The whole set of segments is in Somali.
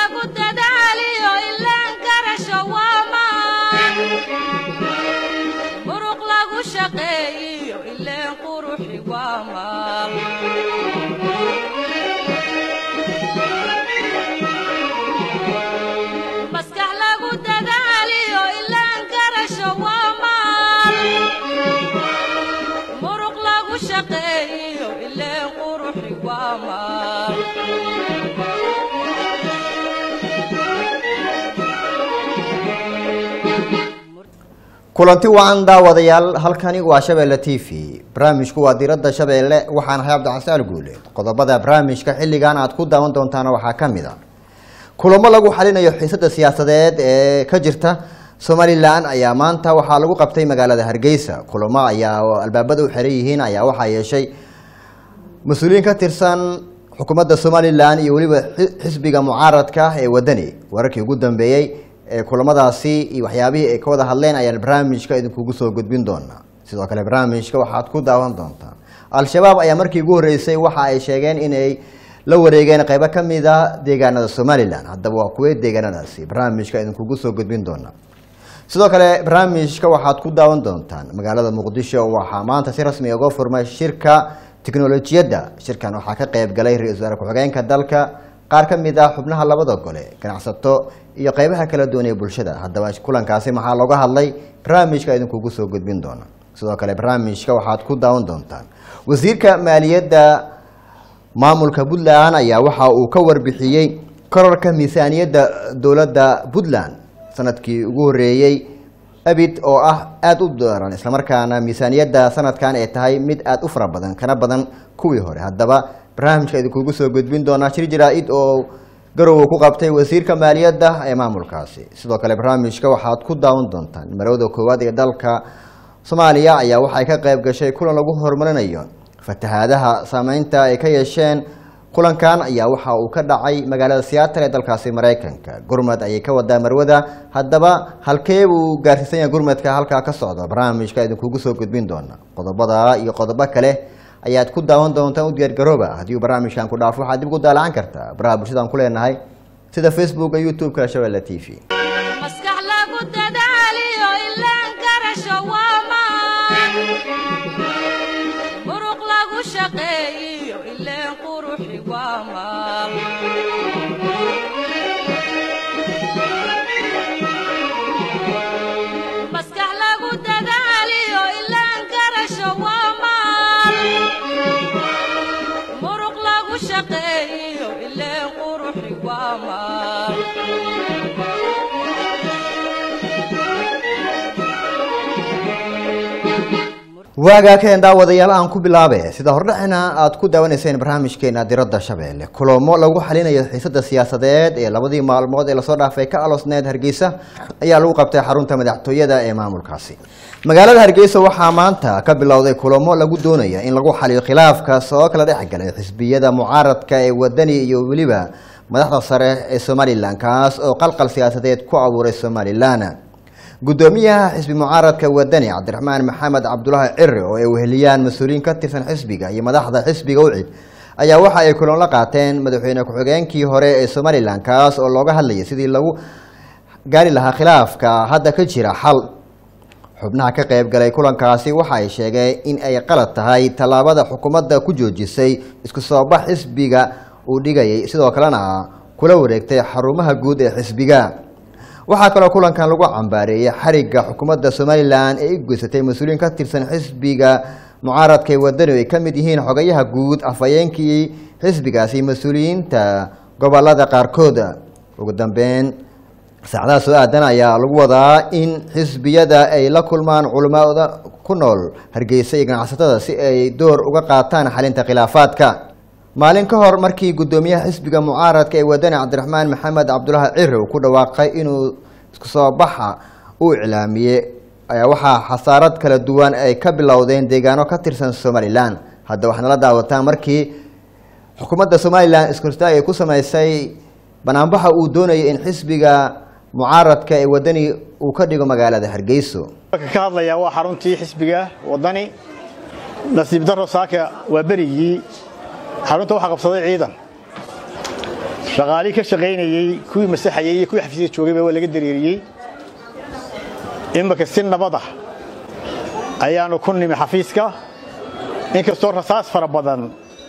lagu dadaaliyo ilaan garasho waa maan muruq lagu shaqeeyiyo ileen quruxi waa maal maskax lagu dadaaliyo ilaan garasho waa maal muruq lagu shaqeeyiyo ileen quruxi waa maal kulanti wacan daawadayaal halkani waa shabeelle t v barnaamijku waa diradda shabeelle waxaan ahay cabdicasial guule qodobada barnaamijka xilligan aad ku daawan doontaana waxaa ka mid a kulamo lagu xalinayo xiisada siyaasadeed ee ka jirta somalilan ayaa maanta waxaa lagu qabtay magaalada hargeysa kulamo ayaa albaabada u xiran yihiin ayaa waxaa yeeshay mas-uuliyiin ka tirsan xukuumadda somalilan iyo weliba xisbiga mucaaradka ee wadani wararkii ugu dambeeyey ee kulamadaasi iyo waxyaabihii ay ka wada hadleen ayaan barnaamijka idinkugu soo gudbin doonaa sidoo kale barnaamijka waxaad ku daawan doontaan al-shabaab ayaa markii ugu horreysay waxa ay sheegeen inay la wareegeen qeybo ka mid a deegaanada somalilan haddaba waa kuwee deegaanadaasi barnaamijka idinkugu soo gudbin doonaa sidoo kale barnaamijka waxaad ku daawan doontaan magaalada muqdisho waxaa maanta si rasmi uga furmay shirka tiknolojiyadda shirkan waxaa ka qeyb galay ra-iisul wasaare ku-xigeenka dalka qaar ka mid ah xubnaha labada gole ganacsato iyo qeybaha kala duwan ee bulshada haddaba kulankaasi maxaa looga hadlay barnaamijka idinkugu soo gudbin doona sidoo kale barnaamijka waxaad ku daawan doontaan wasiirka maaliyadda maamulka puntland ayaa waxa uu ka warbixiyey korarka miisaaniyadda dowladda puntland sanadkii ugu horeeyey abid oo ah aada u daran islamarkaana miisaaniyadda sanadkan ay tahay mid aada u fara badan kana badan kuwii hore haddaba barnaamijka idinkugu soo gudbin doonaa shir jaraa-id oo garowe ku qabtay wasiirka maaliyadda ee maamulkaasi sidoo kale barnaamijka waxaad ku daawan doontaan marowda koowaad ee dalka soomaaliya ayaa waxay ka qayb gashay kulan lagu horumarinayo fatahaadaha saameynta ay ka yeesheen kulankan ayaa waxa uu ka dhacay magaalada seattle ee dalkaasi maraykanka gurmad ayay ka wadaa marwada haddaba halkee buu gaarsiisan yahay gurmadka halkaa ka socda barnaamijka idinkugu soo gudbin doona qodobada iyo qodobo kale ayaad ku daawan doontaan u diyaargarooba haddii uu barnaamijkan ku dhaafo waxaad dib ugu daalacan kartaa baraha bulshadaan ku leenahay sida facebooka youtube-ka shabeelle t v maskax lagu dadaaliyo ilaan garasho waa maan muruq lagu shaqeeyiyo ileen quruxi waa maal maskax lagu dadaaliyo ilaan garasho waa maal muruq lagu shaqeeyiyo ileen quruxi waa maal waagaa keen daawadayaal aan ku bilaabe sida hordhacina aad ku daawanayseen barnaamijkeena diradda shabeelle kulamo lagu xalinayo xiisada siyaasadeed ee labadii maalmood ee lasoo dhaafay ka aloosneed hargeysa ayaa lagu qabtay xarunta madaxtooyada ee maamulkaasi magaalada hargeysa waxaa maanta ka bilowday kulamo lagu doonaya in lagu xaliyo khilaafkaas oo kala dhex galay xisbiyada mucaaradka ee wadani iyo weliba madaxda sare ee somalilan kaas oo qalqal siyaasadeed ku abuuray somalilan gudoomiyaha xisbi mucaaradka wadani cabdiraxmaan maxamed cabdulaahi ciri oo ay weheliyaan mas-uuliyiin ka tirsan xisbiga iyo madaxda xisbiga ucid ayaa waxa ay kulan la qaateen madaxweyne ku-xigeenkii hore ee somalilan kaas oo looga hadlayay sidii lagu gaari lahaa khilaafka hadda ka jira xal xubnaha ka qayb galay kulankaasi waxa ay sheegeen in ay qalad tahay tallaabada xukuumadda ku joojisay isku soo bax xisbiga uu dhigayay sidoo kalena kula wareegtay xarumaha guud ee xisbiga waxaa kaloo kulankan lagu cambaareeyey xarigga xukuumadda somalilan ee u geysatay mas-uuliyiin ka tirsan xisbiga mucaaradka ee wadani ay ka mid yihiin xogayaha guud afhayeenkii xisbigaasi mas-uuliyiinta gobolada qaarkood ugu dambeyn saacadaha soo aadan ayaa lagu wadaa in xisbiyada ay la kulmaan culimada ku nool hargeysa iyo ganacsatada si ay door uga qaataan xalinta khilaafaadka maalin ka hor markii guddoomiyaha xisbiga mucaaradka ee wadani cabdiraxmaan maxamed cabdulaahi ciri uu ku dhawaaqay inuu isku soo baxa uu iclaamiyey ayaa waxaa xasaarad kala duwan ay ka bilowdeen deegaano ka tirsan somalilan hadda waxaad nala daawataan markii xukuumadda somalilan iskortaag ay ku sameysay banaanbaxa uu doonayay in xisbiga mucaaradka ee wadani uu ka dhigo magaalada hargeyso ka hadlayaa waa xaruntii xisbiga wadani nasiib daro saaka waa berigii xarunta waxaa qabsaday ciidan shaqaalii ka shaqaynayey kuwii masaxayey iyo kuwii xafiisyada joogayba waa laga dareeriyey imika si nabad ah ayaanu ku nimi xafiiska inkastoo rasaas fara badan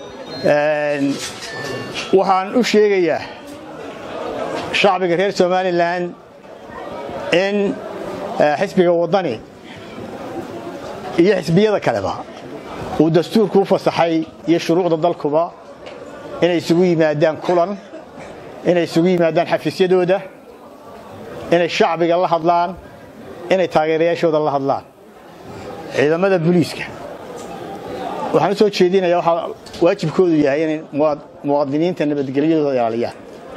waxaan u sheegayaa shacbiga reer somalilan in xisbiga waddani iyo xisbiyada kaleba uu dastuurku u fasaxay iyo shuruucda dalkuba inay isugu yimaadaan kulan inay isugu yimaadaan xafiisyadooda inay shacbiga la hadlaan inay taageerayaashooda la hadlaan ciidamada booliiska waxaan u soo jeedinayaa waxaa waajibkoodu yahay inay muwaadiniinta nabadgelyadooda ilaaliyaan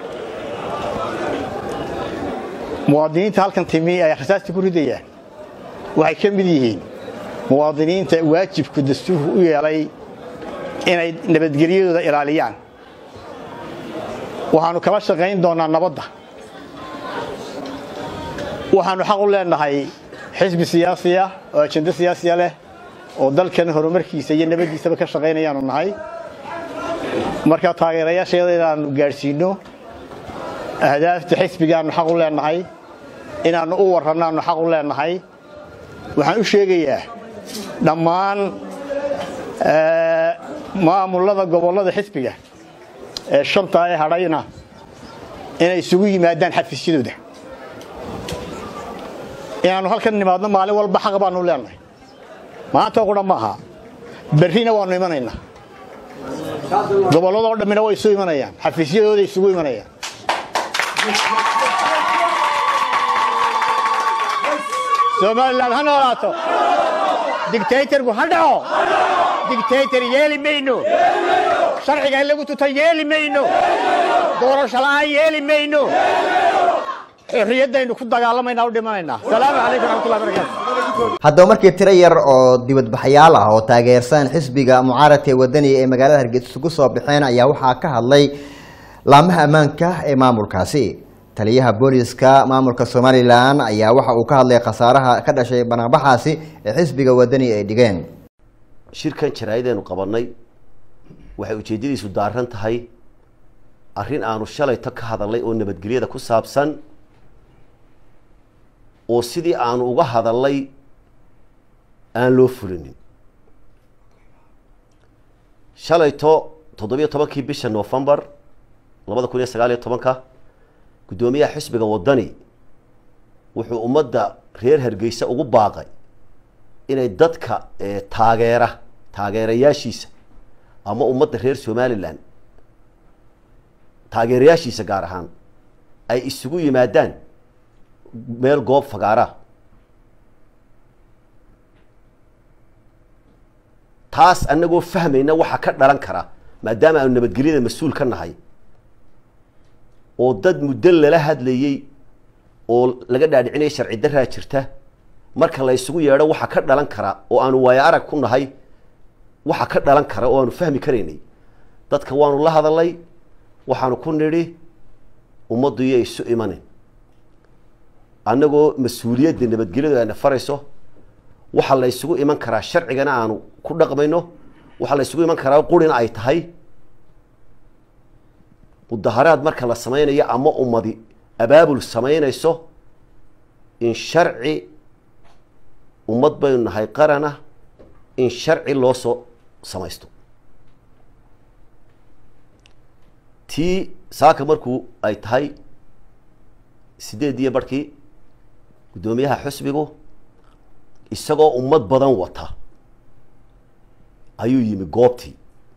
muwaadiniinta halkan timi ay rasaasta ku ridayaan waxay ka mid yihiin muwaadiniinta waajibku dastuurku u yeelay inay nabadgelyadooda ilaaliyaan waxaannu kala shaqayn doonnaa nabadda waxaannu xaq u leenahay xisbi siyaasiya oo ajendo siyaasiya leh oo dalkan horumarkiisa iyo nabaddiisaba ka shaqaynayaanu nahay marka taageerayaasheeda inaannu gaadhsiinno ahdaafta xisbigaannu xaq u leenahay inaannu u warrannaannu xaq u leenahay waxaan u sheegayaa dhammaan maamullada gobollada xisbiga ee shantaa ee hadhayna inay isugu yimaadaan xafiisyadooda inaannu halkan nimaadno maalin walba xaq baannu leenahay maanta qura maaha berrina waannu imanaynaa gobolladoo dhammina way isu imanayaan xafiisyadooda isugu imanayaan somalilan ha noolaato digtaytarku ha dhaco digtaytar yeeli mayno sharciga in lagu tuta yeeli mayno doorasho la'aan yeeli mayno xorriyaddaynu ku dagaalamaynaa u dhimanaynaa salaamu calaykum raxmatullahi barakatu haddaba markii tiro yar oo dibadbaxyaal ah oo taageersan xisbiga mucaaradka ee wadaniga ee magaalada hargeysa isugu soo baxeen ayaa waxaa ka hadlay laamaha ammaanka ee maamulkaasi taliyaha booliska maamulka somalilan ayaa waxa uu ka hadlay khasaaraha ka dhashay banaanbaxaasi ee xisbiga wadani ay dhigeen shirkan jaraa'ideenu qabannay waxay ujeeddadiisu daaran tahay arrin aanu shalayto ka hadalnay oo nabadgelyada ku saabsan oo sidii aanu uga hadalnay aan loo fulinin shalayto toddobiyo tobankii bisha novembar labada kun iyo sagaal iyo tobanka guddoomiyaha xisbiga waddani wuxuu ummadda reer hargeysa ugu baaqay inay dadka taageera taageerayaashiisa ama ummadda reer somalilan taageerayaashiisa gaar ahaan ay isugu yimaadaan meel goob fagaara taas annagoo fahmayna waxa ka dhalan kara maadaama aanu nabadgelyada mas-uul ka nahay oo dad muddo lala hadlayey oo laga dhaadhicinaya sharci daraa jirta marka la isugu yeedho waxa ka dhalan kara oo aanu waayo arag ku nahay waxa ka dhalan kara oo aanu fahmi karaynay dadka waanu la hadalnay waxaanu ku nidhi ummaddu iyo isu imanin annagoo mas-uuliyadda nabadgelyadu ayna farayso waxaa la isugu iman karaa sharcigana aanu ku dhaqmayno waxaa la isugu iman karaa qurina ay tahay mudaharaad marka la samaynayo ama ummadi abaabul samaynayso in sharci ummad baynu nahay qarana in sharci loo soo samaysto tii saaka markuu ay tahay sideed iyo barhkii guddoomiyaha xusbigu isagoo ummad badan wata ayuu yimi goobtii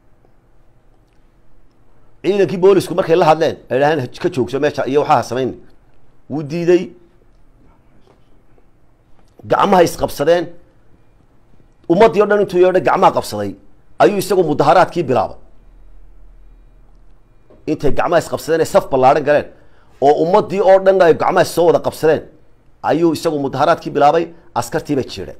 ciidankii boolisku markay la hadleen ay dhaheen ka joogso meesha iyo waxaa samayn wuu diiday gacmaha isqabsadeen ummaddii o dhan intuu yeedhay gacmaha qabsaday ayuu isagu mudaharaadkii bilaabay intay gacmaha isqabsadeen ay saf ballaadhan galeen oo ummaddii oo dhan ay gacmaha soo wada qabsadeen ayuu isagu mudaharaadkii bilaabay askartiiba jiidhay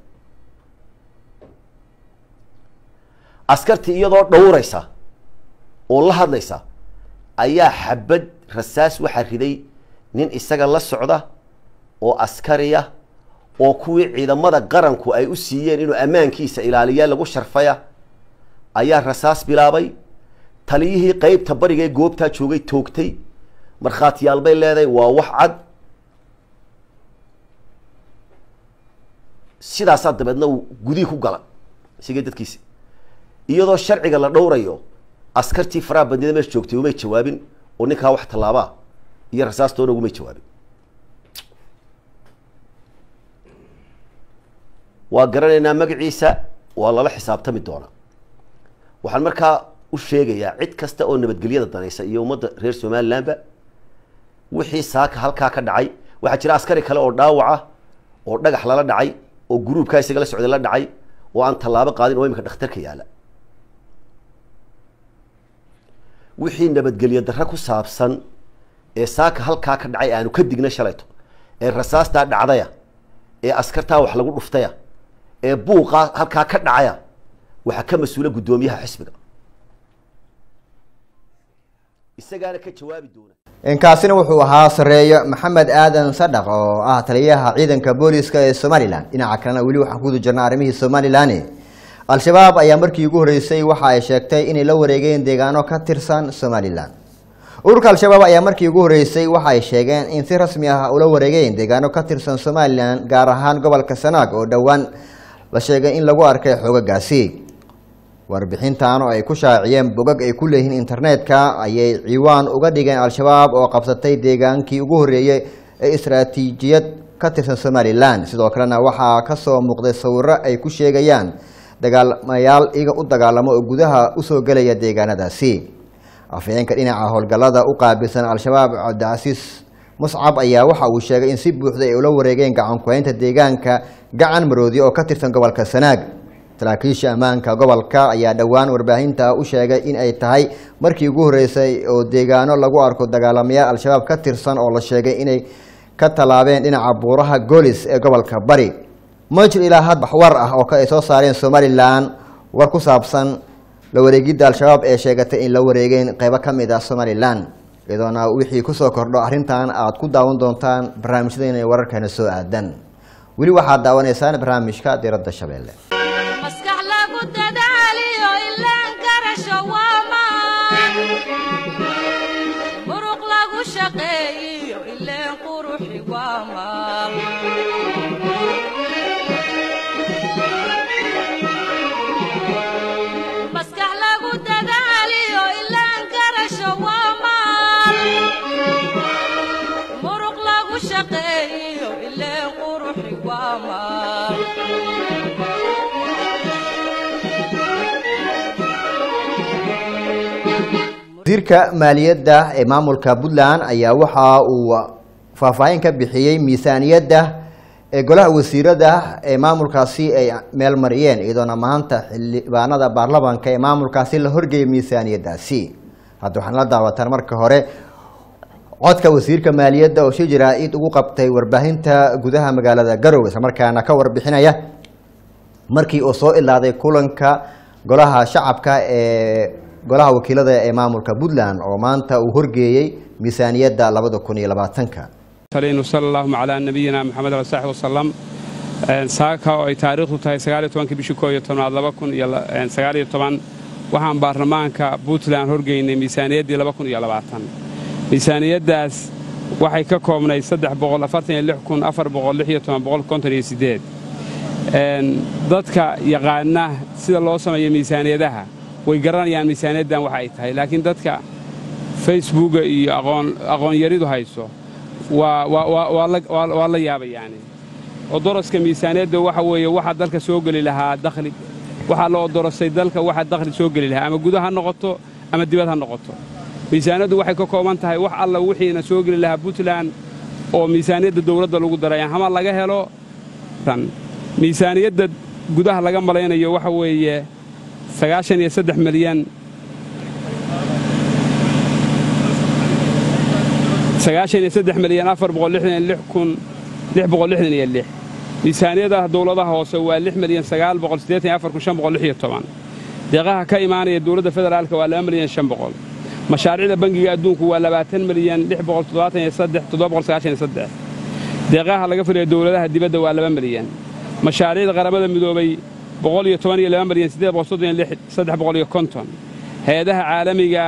askartii iyadoo dhowraysa oo la hadlaysa ayaa xabad rasaas waxaa riday nin isaga la socda oo askariya oo kuwii ciidamada qaranku ay u siiyeen inuu ammaankiisa ilaaliyaa lagu sharfaya ayaa rasaas bilaabay taliyihii qeybta bariga ee goobtaa joogay toogtay markhaatiyaal bay leedahay waa wax cad sidaasaa dabeedna uu gudihii ku gala isigii dadkiisi iyadoo sharciga la dhowrayo askartii faraha bandida meesha joogtay umay jawaabin oo ninkaa wax tallaabaa iyo rasaastoona ugumay jawaabin waa garanaynaa magaciisa waa lala xisaabtami doonaa waxaan markaa u sheegayaa cid kasta oo nabadgelyada danaysa iyo ummadda reer somalilandba wixii saaka halkaa ka dhacay waxaa jira askari kale oo dhaawaca oo dhagax lala dhacay oo guruubkaa isaga la socday la dhacay oo aan tallaabo qaadin oo iminka dhakhtarka yaala wixii nabadgelyo darre ku saabsan ee saaka halkaa ka dhacay aanu ka digna shalayto ee rasaastaa dhacdaya ee askartaa wax lagu dhuftaya ee buuqaa halkaa ka dhacaya waxaa ka mas-uula guddoomiyaha xisbiga isagaana ka jawaabi doona inkaasina wuxuu ahaa sareeyo maxamed aadan sadhaq oo ah taliyaha ciidanka booliska ee somalilan dhinaca kalena weli waxaan kuguda jirnaa arrimihii somalilan al-shabaab ayaa markii ugu horreysay waxa ay sheegtay inay la wareegeen deegaano ka tirsan somalilan ururka al-shabaab ayaa markii ugu horreysay waxa ay sheegeen in si rasmi ah ula wareegeen deegaano ka tirsan somalilan gaar ahaan gobolka sanaag oo dhowaan la sheegay in lagu arkay xoogagaasi warbixintan oo ay ku shaaciyeen bogag ay ku leeyihiin internetka ayay ciwaan uga dhigeen al-shabaab oo qabsatay deegaankii ugu horreeyey ee istaraatiijiyad ka tirsan somalilan sidoo kalena waxaa kasoo muuqday sawiro ay ku sheegayaan dagaalamayaal iga u dagaalamo oo gudaha usoo gelaya deegaanadaasi afhayeenka dhinaca howlgallada u qaabilsan al-shabaab cabdicasiis muscab ayaa waxa uu sheegay in si buuxda ay ula wareegeen gacankuhaynta deegaanka gacan maroodi oo ka tirsan gobolka sanaag saraakiisha ammaanka gobolka ayaa dhowaan warbaahinta u sheegay in ay tahay markii ugu horreysay oo deegaano lagu arko dagaalamayaal al-shabaab ka tirsan oo la sheegay inay ka tallaabeen dhinaca buuraha golis ee gobolka bari ma jir ilaa had waxwar ah oo ay soo saareen somalilan war ku saabsan la wareegidda al-shabaab ee sheegatay in la wareegeen qeybo ka mid ah somalilan iyadoona wixii kusoo kordho arrintan aad ku daawan doontaan barnaamijyadeena wararkana soo aadan weli waxaad daawanaysaan barnaamijka diradda shabeelle maskax lagu dadaaliyo ilaan garasho waa maan muruq lagu shaqeeyiyo ileen quruxi waa maal maskax lagu dadaaliyo ilaan garasho waa maal muruq lagu shaqeeyiyo ileen quruxi waa maal wasiirka maaliyadda ee maamulka puntland ayaa waxa uu faahfaahin ka bixiyey miisaaniyadda ee golaha wasiirada ee maamulkaasi ay meel mariyeen iyadoona maanta xildhibaanada baarlamanka ee maamulkaasi la horgeeyay miisaaniyaddaasi hadda waxaan la daawataan marka hore codka wasiirka maaliyadda oo shir jaraa-id ugu qabtay warbaahinta gudaha magaalada garowe islamarkaana ka warbixinaya markii uu soo ilaaday kulanka golaha shacabka ee golaha wakiilada ee maamulka puntland oo maanta uu horgeeyey miisaaniyadda labada kun iyo labaatanka علينا وصلى اللهم على نبينا محمد عليه وصحبه وسلم saaka oo ay taariikhdu tahay sagaaliyo tobankii bishii koob iyo tobnaad laba kun iyo sagaaliyo toban waxaan baarlamaanka puntland horgeynay miisaaniyaddii laba kun iyo labaatan miisaaniyaddaas waxay ka koobnay saddex boqol afartan iyo lix kun afar boqol lix iyo toban boqol konton iyo siddeed dadka yaqaana sida loo sameeyo miisaaniyadaha way garanayaan miisaaniyaddan waxa ay tahay laakiin dadka facebooka iyo aqoonyaridu hayso waa la yaabayaani odoroska miisaaniyadda waxa weeye waxa dalka soo geli lahaa dakhli waxaa la odorosay dalka waxa dakhli soo geli lahaa ama guda ha noqoto ama dibad ha noqoto miisaaniyaddu waxay ka kooban tahay wax alla wixiina soo geli lahaa puntland oo miisaaniyadda dawladda lagu daray hama laga helo miisaaniyadda gudaha laga malaynayo waxa weeye sagaashan iyo saddex milyan sagaashan iyo saddex milyan afar boqol lixdan iyo lix kun lix boqol lixdan iyo lix miisaaniyadaha dawladaha hoose waa lix milyan sagaal boqol siddeetan iyo afar kun shan boqol lix iyo toban deeqaha ka imaanaya dawladda federaalka waa laba milyan shan boqol mashaariicda bangiga adduunku waa labaatan milyan lix boqol toddobaatan iyo saddex toddoba boqol sagaashan iyo saddex deeqaha laga firiya dawladaha dibadda waa laba milyan mashaariicda qaramada midoobay boqol iyo toban iyo laba milyan siddeed boqol soddon iyo lix saddex boqol iyo konton hay-adaha caalamiga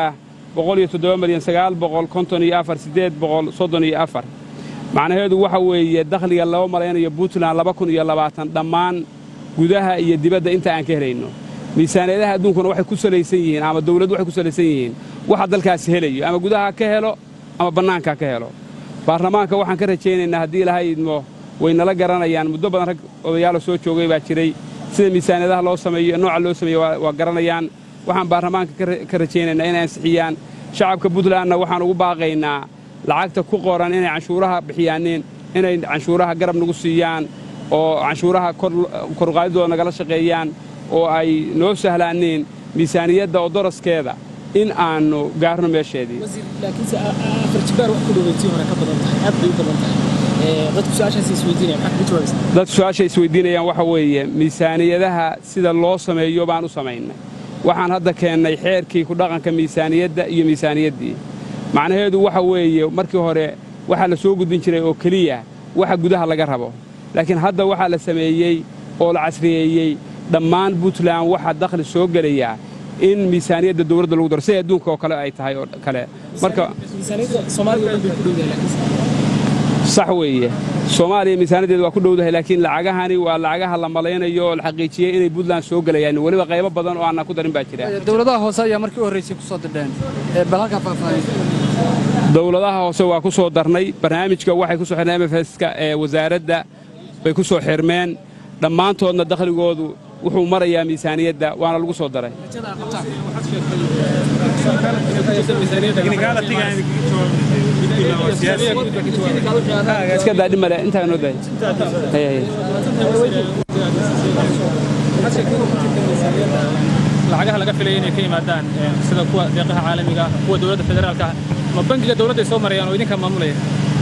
boqol iyo toddoba milyan sagaal boqol konton iyo afar siddeed boqol soddon iyo afar macnaheedu waxa weeye dakhliga laba malaynayo puntland laba kun iyo labaatan dhammaan gudaha iyo dibadda inta aan ka helayno miisaaniyadaha adduunkuna waxay ku salaysan yihiin ama dawladdu waxay ku salaysan yihiin waxa dalkaasi helayo ama gudaha ka helo ama bannaanka ka helo baarlamaanka waxaan ka rajaynaynaa haddii ilaahay idmo way nala garanayaan muddo badan rag odayaalo soo joogay baa jiray sida miisaaniyadaha loo sameeyo nooca loo sameeyo waa garanayaan waxaan baarlamaanka ka rajaynaynaa inay ansixiyaan shacabka puntlandna waxaan ugu baaqaynaa lacagta ku qoran inay canshuuraha bixiyaaneen inay canshuuraha garab nagu siiyaan oo canshuuraha korqaadidooda nagala shaqeeyaan oo ay noo sahlaaneen miisaaniyadda oo doraskeeda in aannu gaarno meesheedii laakiinse afar jibaar wax ku dhoweytii hore ka badan tahay aad bay u badan tahay dadku su-aashaas isweydiinaya maxaa kaga jawaabaysa dadku su-aasha isweydiinayaan waxa weeye miisaaniyadaha sida loo sameeyo baan u samaynay waxaan hadda keennay xeerkii ku dhaqanka miisaaniyadda iyo miisaaniyaddii macnaheedu waxa weeye markii hore waxaa la soo gudbin jiray oo keliya waxa gudaha laga rabo laakiin hadda waxaa la sameeyey oo la casriyeeyey dhammaan puntland waxaa dakhli soo gelayaa in miisaaniyadda dawladda lagu daro siday adduunka oo kale ay tahay oo kale marka miisaaniyadda soomaaliga oo dhan bay ku dhowdahay laakiin sax weeye soomaaliya miisaaniyaddeeda waa ku dhowdahay laakiin lacagahani waa lacagaha la malaynayo oo la xaqiijiyey inay puntland soo gelayaan weliba qaybo badan oo aanan ku darin baa jira dowladaha hoose ayaa markii u horraysay ku soo dirdheen bal halkaa faahfaahin dowladaha hoose waa ku soo darnay barnaamijka waxay ku soo xirneen mfska ee wasaaradda bay ku soo xirmeen dhammaantoodna dakhligoodu wuxuu marayaa miisaaniyadda waana lagu soo daray iska daadhi male intaa noo dahay lacagaha laga filaya inay ka yimaadaan sida kuwa deeqaha caalamiga ah kuwa dowladda federaalka ah ma bangiga dowladda ay soo marayaan oo idinka maamulaya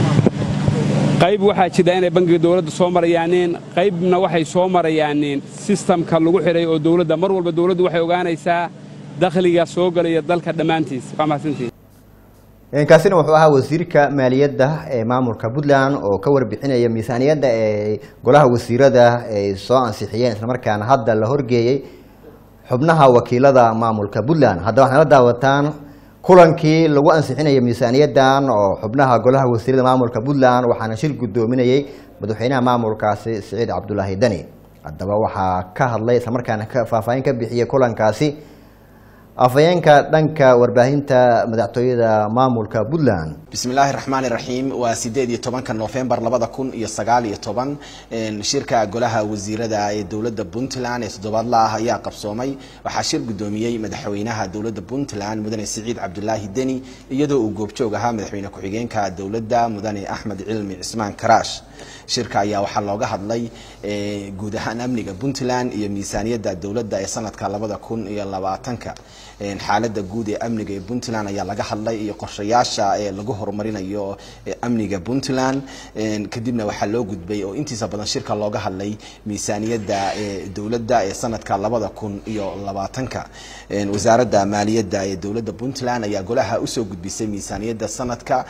qayb waxaa jira inay bangiga dowladda soo marayaaneen qaybna waxay soo marayaaneen sistamka lagu xidhay oo dowladda mar walba dowladdu waxay ogaanaysaa dakhliga soo gelaya dalka dhammaantiis waa mahadsantihin kaasina wuxuu ahaa wasiirka maaliyadda ee maamulka puntland oo ka warbixinaya miisaaniyadda ee golaha wasiirada ay soo ansixiyeen islamarkaana hadda la horgeeyey xubnaha wakiilada maamulka puntland haddaba waxaana la daawataan kulankii lagu ansixinaya miisaaniyaddan oo xubnaha golaha wasiirada maamulka puntland waxaana shir guddoominayey madaxweynaha maamulkaasi siciid cabdulaahi deni haddaba waxaa ka hadlay islamarkaana ka faahfaahin ka bixiyey kulankaasi afhayeenka dhanka warbaahinta madaxtooyada maamulka puntland bismi illaahi raxmaani raxiim waa sideed iyo tobanka noofembar labada kun iyo sagaal iyo toban shirka golaha wasiirada ee dowladda puntland ee toddobaadla ah ayaa qabsoomay waxaa shir guddoomiyey madaxweynaha dowladda puntland mudane siciid cabdulaahi deni iyadoo uu goobjoog ahaa madaxweyne ku-xigeenka dowladda mudane axmed cilmi cismaan karaash shirka ayaa waxaa looga hadlay guud ahaan amniga puntland iyo miisaaniyadda dowladda ee sanadka labada kun iyo labaatanka xaalada guud ee amniga ee puntland ayaa laga hadlay iyo qorshayaasha ee lagu horumarinayo amniga puntland kadibna waxaa loo gudbay oo intiisa badan shirka looga hadlay miisaaniyadda dowladda ee sanadka labada kun iyo labaatanka wasaaradda maaliyadda ee dowladda puntland ayaa golaha usoo gudbisay miisaaniyadda sanadka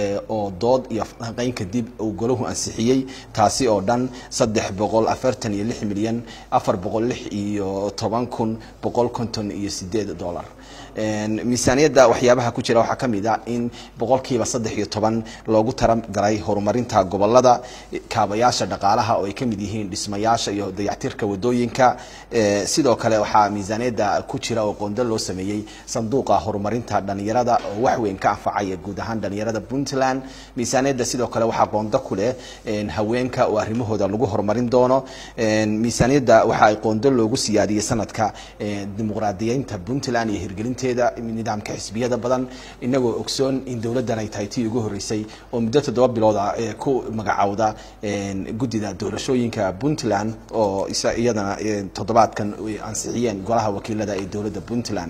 oo dood iyo falanqeyn kadib uu golahu ansixiyey taasi oo dhan saddex boqol afartan iyo lix milyan afar boqol lix iyo toban kun boqol konton iyo sideed dolar miisaaniyadda waxyaabaha ku jira waxaa ka mid ah in boqolkiiba saddex iyo toban loogu talagalay horumarinta gobolada kaabayaasha dhaqaalaha oo ay ka mid yihiin dhismayaasha iyo dayactirka wadooyinka sidoo kale waxaa miisaaniyadda ku jira oo qondo loo sameeyey sanduuqa horumarinta dhalinyarada oo wax weyn ka anfacaya guud ahaan dhalinyarada puntland miisaaniyadda sidoo kale waxaa qondo ku leh haweenka oo arrimahooda lagu horumarin doono miisaaniyadda waxa ay qondo loogu siyaadiyey sanadka dimuqraadiyeynta puntland iyo hirgelinteeda nidaamka xisbiyada badan inagoo ogsoon in dowladdan ay tahay tii ugu horreysay oo muddo toddoba bilooda ku magacowda guddida doorashooyinka puntland oo iyadana toddobaadkan ansixiyeen golaha wakiilada ee dowladda puntland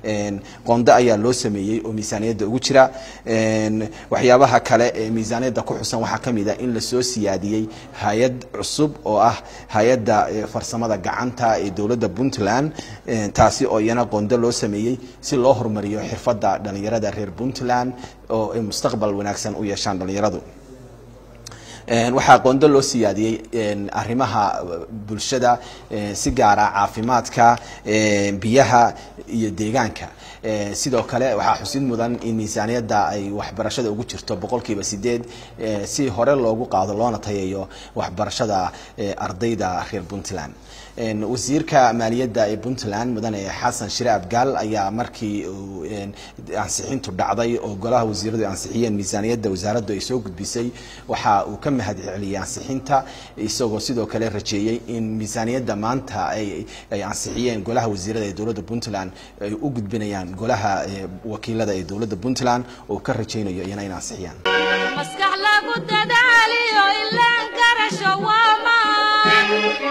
qondo ayaa loo sameeyey oo miisaaniyadda ugu jira waxyaabaha kale ee miisaaniyadda ku xusan waxaa ka mid a in lasoo siyaadiyey hay-ad cusub oo ah hay-adda farsamada gacanta ee dowladda puntland taasi oo iyana qondo loo sameeyey si loo horumariyo xirfadda dhalinyarada reer puntland oo ay mustaqbal wanaagsan u yeeshaan dhalinyaradu Een, waxaa qondo loo siyaadiyey een, arrimaha bulshada een, si gaara caafimaadka een, biyaha iyo deegaanka Ee, sidoo kale waxaa xusid mudan in miisaaniyadda ay waxbarashada ugu jirto boqolkiiba sideed ee, si hore loogu qaado loona tayayo waxbarashada ee, ardayda reer puntland Een, wasiirka maaliyadda ee puntland mudane xasan shire abgaal ayaa markii uu een, ansixintu dhacday oo golaha wasiiradu ay ansixiyeen miisaaniyadda wasaaraddu ay soo gudbisay waxa uu ka mahad celiyey ansixinta isagoo sidoo kale rajeeyey in miisaaniyadda maanta ay ay ansixiyeen golaha wasiirada ee dowladda puntland ay u gudbinayaan golaha ee, wakiilada ee dowladda puntland oo ka rajaynayo iyana in ansixiyaan maskax lagu dadaaliyo ilaan garasho waa maan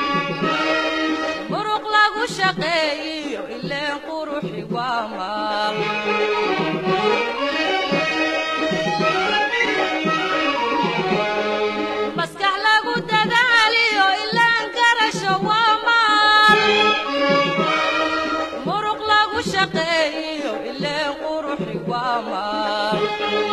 muruq lagu shaqeeyiyo ileen quruxi waa maal maskax lagu dadaaliyo ilaan garasho waa maal muruq lagu shaqeeyiyo ileen quruxi waa maal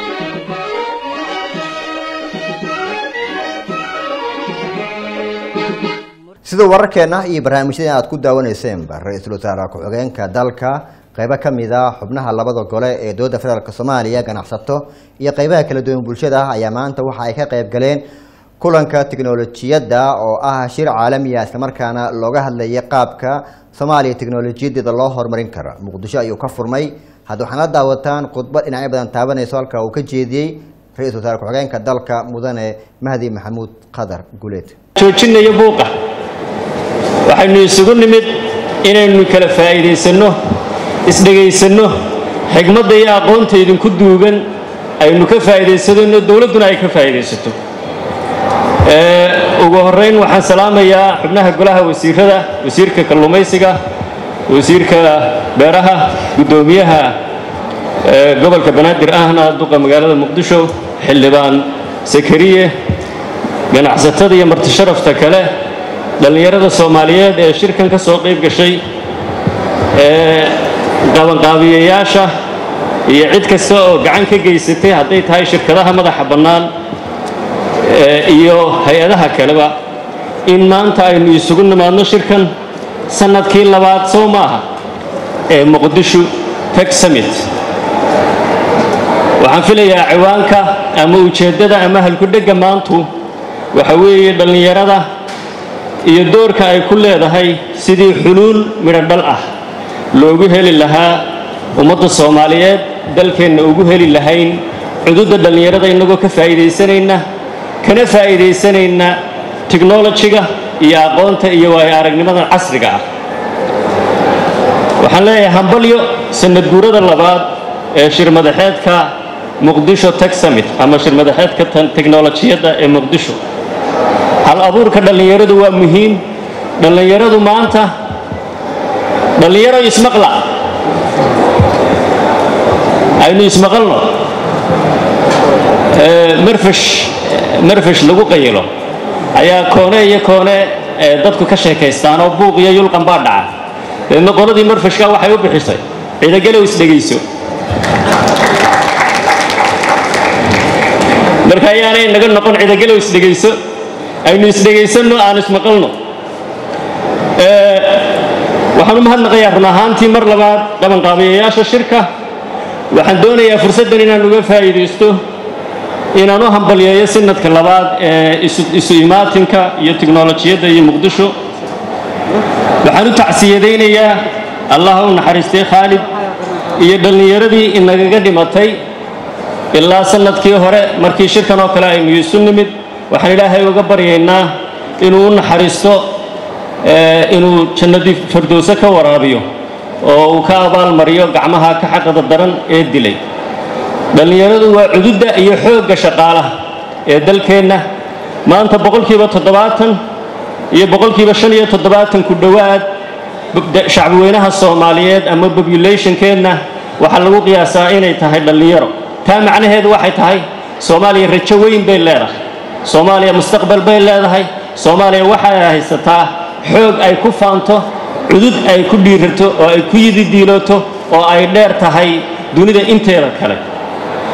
sida wararkeena iyo barnaamijyada aad ku daawaneyseenba ra-iisul wasaare ku-xigeenka dalka qeybo ka mid a xubnaha labada gole ee dowladda federaalk soomaaliya ganacsato iyo qeybaha kala duwan bulshada ah ayaa maanta waxa ay ka qeyb galeen kulanka tiknolojiyadda oo ah shir caalamiya islamarkaana looga hadlayay qaabka soomaaliya tiknolojiyadeeda loo horumarin karo muqdisho ayuu ka furmay hadda waxaan la daawataan khudbad dhinacyo badan taabanayso halka uu ka jeediyey ra-iisul wasaare ku-xigeenka dalka mudane mahdi maxamuud qadar guleed joojinayo buuqa waxaynu isugu nimid inaynu kala faa'iidaysanno isdhegaysanno xigmadda iyo aqoonta idinku duugan aynu ka faa'iidaysanno dowladduna ay ka faa'iidaysato Ee, ugu horrayn waxaan salaamayaa xubnaha golaha wasiirada wasiirka kalluumaysiga wasiirka beeraha guddoomiyaha ee, gobolka banaadir ahna duqa magaalada muqdisho xildhibaan sakariye ganacsatada iyo martisharafta kale dhallinyarada soomaaliyeed ee shirkan ka soo qayb gashay ee qabanqaabiyayaasha iyo cid kasta oo gacan ka geysatay hadday tahay shirkadaha madaxa bannaan ee iyo hay-adaha kaleba in maanta aynu isugu nimaadno shirkan sannadkii labaad sow maaha ee muqdisho tech summit waxaan filayaa ciwaanka ama ujeeddada ama halkudhegga maantu waxa weeye dhallinyarada iyo doorka ay ku leedahay sidii xuluul midho dhal ah loogu heli lahaa ummadda soomaaliyeed dalkeenna ugu heli lahayn cududda dhallinyarada innagoo ka faa'iidaysanayna kana faa'iidaysanayna tiknolojiga iyo aqoonta iyo waayo aragnimada casriga ah waxaan leeyahay hambalyo sanad guurada labaad ee shirmadaxeedka muqdisho tech summit ama shirmadaxeedka tan- tiknolojiyadda ee muqdisho hal abuurka dhallinyaradu waa muhiim dhallinyaradu maanta dhallinyaro ismaqla aynu ismaqalno Ee, marfash marfash lagu qayilo ayaa koone iyo koone ee dadku ka sheekaystaan oo buuq iyo yulqan baa dhaca deedna qoladii marfashka waxay u bixisay ciidagalow isdhegayso marka ayaanay naga noqon ciidagalow isdhegayso aynu isdhegaysanno aan ismaqalno Ee, waxaan u mahadnaqayaa run ahaantii mar labaad qabanqaabiyayaasha shirka waxaan doonayaa fursaddan inaan uga faa'iidaysto inaan u hambalyeeyo sanadka labaad ee isu- isu imaatinka iyo tiknolojiyadda iyo muqdisho waxaan u tacsiyadaynayaa allah u naxariistay khaalid iyo dhallinyaradii inagaga dhimatay ilaa sanadkii hore markii shirkan oo kale aynu isu nimid waxaan ilaahay uga baryaynaa inuu u naxariisto ee, inuu jannadii firdowse ka waraabiyo oo uu ka abaalmariyo gacmaha ka xaqada daran ee dilay dhallinyaradu waa cududda iyo xoogga shaqaalaha ee dalkeenna maanta boqolkiiba toddobaatan iyo boqolkiiba shan iyo toddobaatan ku dhowaad b- shacbiweynaha soomaaliyeed ama populationkeenna waxaa lagu qiyaasaa inay tahay dhallinyaro taa macnaheedu waxay tahay soomaaliya rajo weyn bay leedahay soomaaliya mustaqbal bay leedahay soomaaliya waxay haysataa xoog ay ku faanto cudud ay ku dhiirato oo ay ku yididiilooto oo ay dheer tahay dunida inteeda kale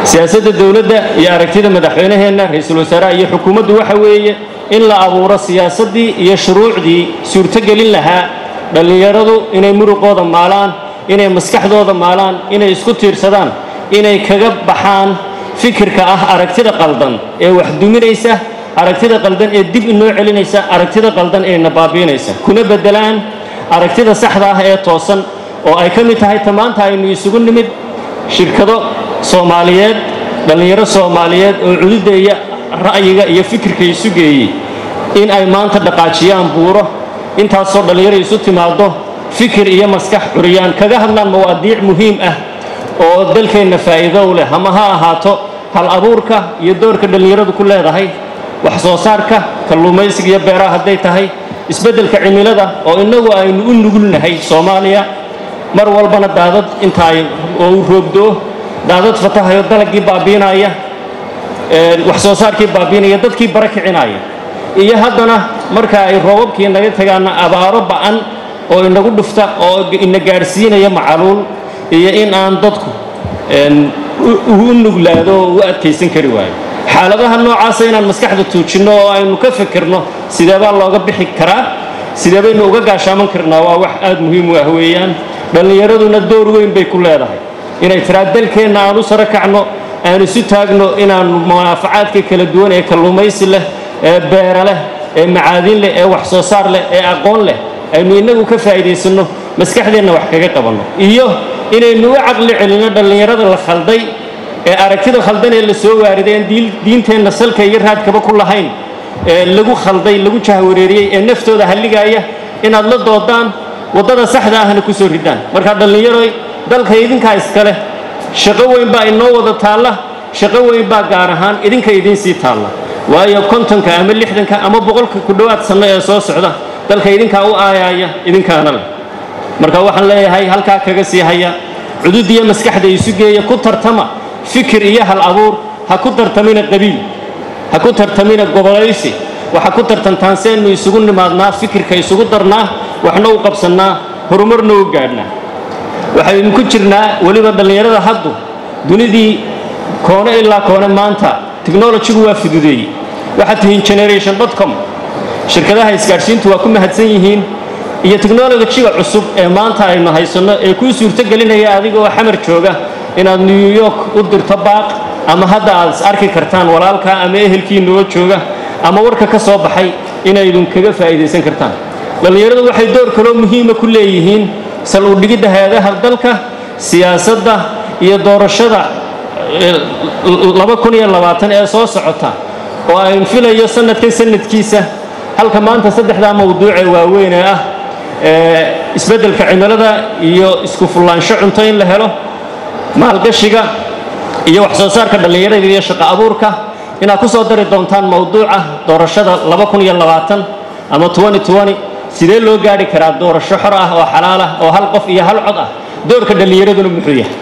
siyaasadda dowladda iyo aragtida madaxweynaheenna ra-iisul wasaaraha iyo xukuumaddu waxa weeye in la abuuro siyaasaddii iyo shuruucdii suurtogelin lahaa dhallinyaradu inay muruqooda maalaan inay maskaxdooda maalaan inay isku tiirsadaan inay kaga baxaan fikirka ah aragtida qaldan ee wax duminaysa aragtida qaldan ee dib inoo celinaysa aragtida qaldan ee na baabiinaysa kuna beddelaan aragtida saxda ah ee toosan oo ay ka mid tahay ta maanta aynu isugu nimid shirkado soomaaliyeed dhallinyaro soomaaliyeed oo cududeeya ra'yiga iyo fikirka isu geeyey in ay maanta dhaqaajiyaan buuro intaasoo dhallinyaro isu timaado fikir iyo maskax curiyaan kaga hadlaan mawaadiic muhiim ah oo dalkeenna faa'iido u leh ama ha ahaato hal abuurka iyo doorka dhallinyaradu ku leedahay wax soo saarka kalluumaysiga iyo beeraha hadday tahay isbeddelka cimilada oo innagu aynu u nugulnahay soomaaliya mar walbana daadad inta ay oo uu roobdoo daadad fatahayo dalagii baabiinaya wax soo saarkii baabiinaya dadkii bara kicinaya iyo haddana marka ay roobabkii naga tagaana abaaro ba'an oo inagu dhufta oo ina gaadhsiinaya macaluul iyo in aan dadku u nuglaado oo u adkaysan kari waayo xaaladaha noocaasa inaan maskaxda tuujinno oo aynu ka fikirno sideebaa looga bixi karaa sidee baynu uga gaashaaman karnaa waa wax aad muhiim u ah weeyaan dhallinyaraduna door weyn bay ku leedahay inay tiraa dalkeenna aan u saro kacno aan isu taagno inaannu munaafacaadka kala duwan ee kalluumaysi leh ee beera leh ee macaadin leh ee wax soo saar leh ee aqoon leh aynu innagu ka faa'iidaysanno maskaxdeenna wax kaga qabanno iyo inaynu u caqli celinno dhallinyarada la khalday ee aragtida khaldan ee la soo waariday aan diinteenna salka iyo raadkaba ku lahayn ee lagu khalday lagu jahwareeriyey ee naftooda halligaaya inaad la doodaan waddada saxda ahna ku soo ridaan markaa dhallinyaroy dalka idinkaa iska leh shaqo weyn baa inoo wada taalla shaqo weyn baa gaar ahaan idinka idiin sii taalla waayo kontonka ama lixdanka ama boqolka ku dhowaad sanno ee soo socda dalka idinkaa u aayaaya idinkaana leh marka waxaan leeyahay halkaa kaga sii haya cudud iyo maskaxda isu geeya ku tartama fikir iyo hal abuur ha ku tartamina qabiil ha ku tartamina gobolaysi waxa ku tartantaan seenu isugu nimaadnaa fikirka isugu darnaa waxna u qabsannaa horumarna u gaadhnaa waxaynu ku jirnaa weliba dhallinyarada haddu dunidii koone ilaa koone maanta technologigu waa fududeeyey waxaad tihiin generation com shirkadaha isgaadhsiintu waa ku mahadsan yihiin iyo technologiga cusub ee maanta aynu haysanno ee kuu suurtogelinaya adiga oo xamar jooga inaad new york u dirto baaq ama hadda aad is arki kartaan walaalkaa ama ehelkiinoo jooga ama warka ka soo baxay inaydun kaga faa'iidaysan kartaan dhallinyaradu waxay door kaloo muhiima ku leeyihiin sal u dhigidda hay-adaha dalka siyaasadda iyo doorashada ee soo socota oo ayn filayo sanadkan sanadkiisa halka maanta saddexdaa mawduucee waaweyn ee ah isbeddelka cimilada iyo isku fullaansho cunto in la helo maalgashiga iyo wax soo saarka dhallinyarada iyo shaqo abuurka inaad ku soo dari doontaan mawduuca doorashada ama sidee loo gaadhi karaa doorasho xor ah oo xalaal ah oo hal qof iyo hal cod ah doorka dhallinyaraduna muxuu yahay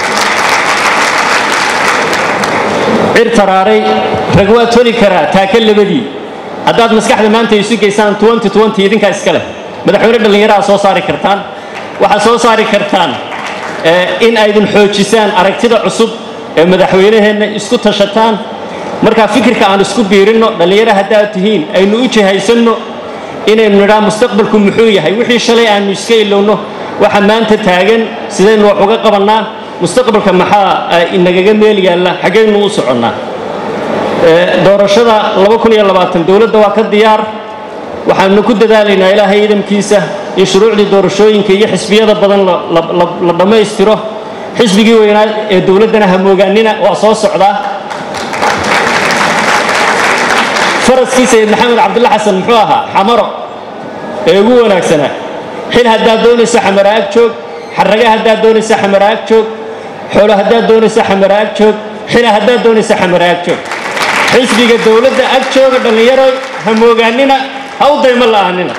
cir taraaray rag waa toli karaa taaka labadii haddaad maskaxda maanta isu geysaan idinkaa iska leh madaxweyne dhallinyaraha soo saari kartaan waxaad soo saari kartaan in aydin xoojisaan aragtida cusub ee madaxweynaheenna isku tashataan markaa fikirka aan isku biirinno dhallinyaro haddaad tihiin aynu u jihaysanno inaynu nidhaa mustaqbalku muxuu yahay wixii shalay aanu iska ilowno waxa maanta taagan sidaynu wax uga qabannaa mustaqbalka maxaa inagaga meel yaalla xaggaynu u soconnaa doorashada dowladda waa ka diyaar waxaanu ku dadaalaynaa ilaahay idamkiisa in shuruucdii doorashooyinka iyo xisbiyada badan la dhammaystiro xisbigii weynaa ee dowladdana hamoogaanina waa soo socdaa faraskii sayid maxamed cabdulla xasan muxuu ahaa xamaro ee ugu wanaagsanaa xil haddaad doonaysa xamara ag joog xarraga haddaad doonaysa xamara ag joog xoolo haddaad doonaysa xamara ag joog xila haddaad doonaysa xamara ag joog xisbiga dowladda ag jooga dhallinyaro hamoogaanina ha u daymo la'aanina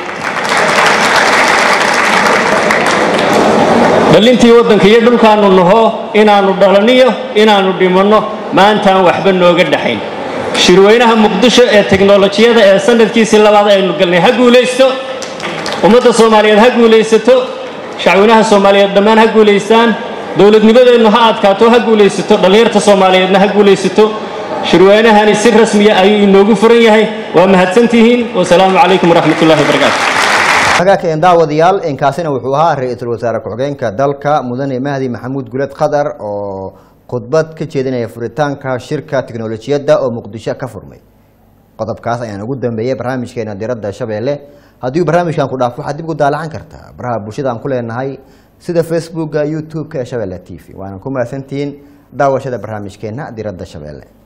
dhallintii waddanka iyo dhulkaannu naho inaannu dhalaniyo inaannu dhimanno maantaan waxba nooga dhaxayn shirweynaha muqdisho ee teknolojiyada ee sanadkiisii labaad aynu galnay ha guulaysto ummadda soomaaliyeed ha guulaysato shacweynaha soomaaliyeed dhammaan ha guulaystaan dowladnimadeennu ha adkaato ha guulaysato dhallinyarta soomaaliyeedna ha guulaysato shirweynahani si rasmiya ayuu inoogu furan yahay waa mahadsantihiin wasalaamu calaykum waraxmat ullahi wabarakaatu hagaageen daawadayaal inkaasina wuxuu ahaa ra-iisul wasaare ku-xigeenka dalka mudane mahdi maxamuud guled khadar oo khudbad ka jeedinaya furitaanka shirka tiknolojiyadda oo muqdisho ka furmay qodobkaas ayaan ugu dambeeyey barnaamijkeena diradda shabeelle haddii barnaamijkan ku dhaafo waxaad dib ugu daalacan kartaa baraha bulshada aan ku leenahay sida facebooka youtube-ka ee shabeelle t v waana ku mahadsantihiin daawashada barnaamijkeena diradda shabeelle